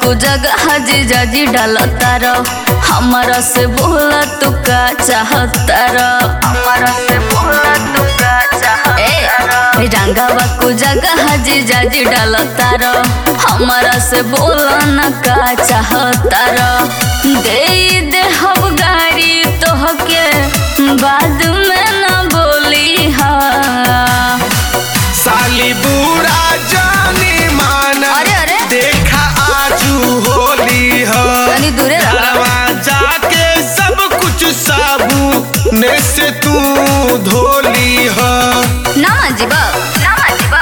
को जगह जीजा जी डालता रो हमारा से बोला तू का चाहता रो हमारा से बोला तू का चाहता रो रंगावा को जगह जीजा जी डालता रो हमारा से बोला न का चाहता रो दे दे हम गाड़ी तोहके बाद में न बोली हा साली बुरा जानी माना अरे, अरे। देखा आजू होली हो तनी दूरे रह। घरवा जाके सब कुछ साबू ने से तू धोली हो ना जीवा ना जीवा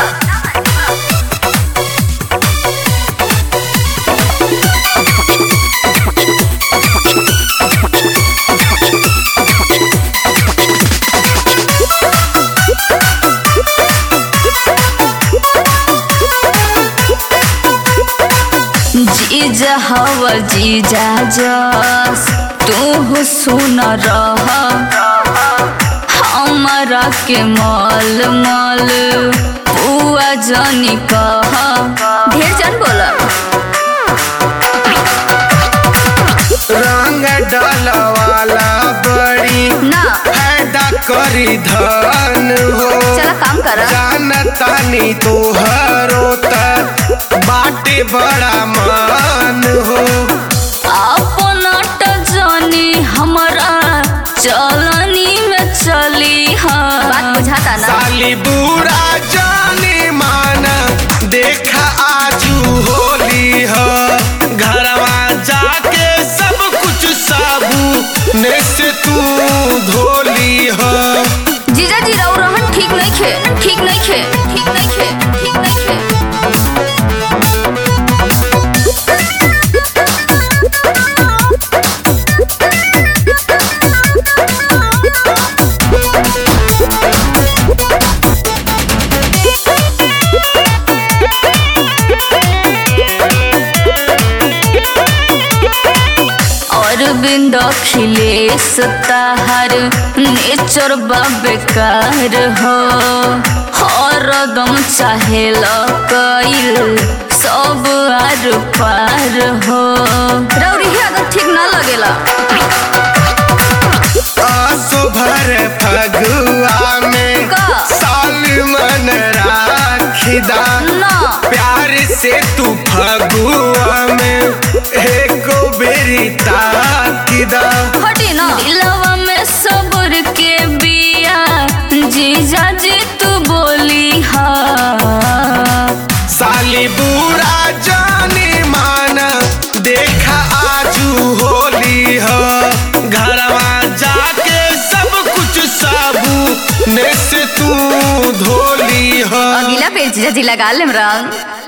जीजा हवा जीजा जस तू सुन रह हमारा के मल मल पुआ जनी कह ढेर जन बोला रंग डालवाला बड़ी ना फायदा करी धन हो चला काम कर जानतानी तोहरो त बाटे बड़ा मान हो अपन जनी हमारा चलनी में चली हाँ बात बुझाता ना साली बुरा जाने माना देखा आजू होली हो घरवा जाके सब कुछ साबू ने से तू धोली हो जीजा जी रहो रहन ठीक नहीं खे ठीक नहीं खे ठीक नहीं खे ठीक नहीं खे और बिंद खिलेश ताहार नेचर बा बेकार हो हरदम चाहे कईल सब आर पार हो रौरी ही अगर ठीक ना लगेला आसो भर फगुआ में का? साल मन राखिदा ना प्यार से तू फगुआ में एको बेरी ताकिदा हटी ना दिलवा में सब्र के बिया जीजा जी तू बोली हा साली बुरा जाने माना देखा आजू होली हो घरवा जाके सब कुछ साबू ने से तू धोली हो अगला पेज जीजा जी लगा लेम रंग